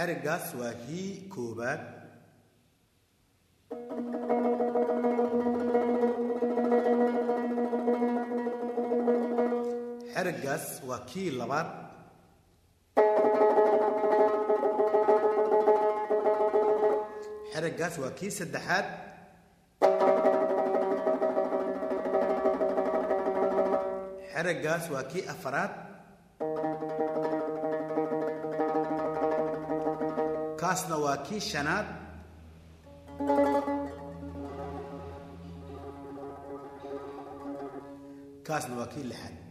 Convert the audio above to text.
xeriggaas waa kii koowaad xeriggaas waa kii labaad xeriggaas waa kii saddexaad xeriggaas waa kii afaraad kaasna waa kii shanaad kaasna waa kii lixaad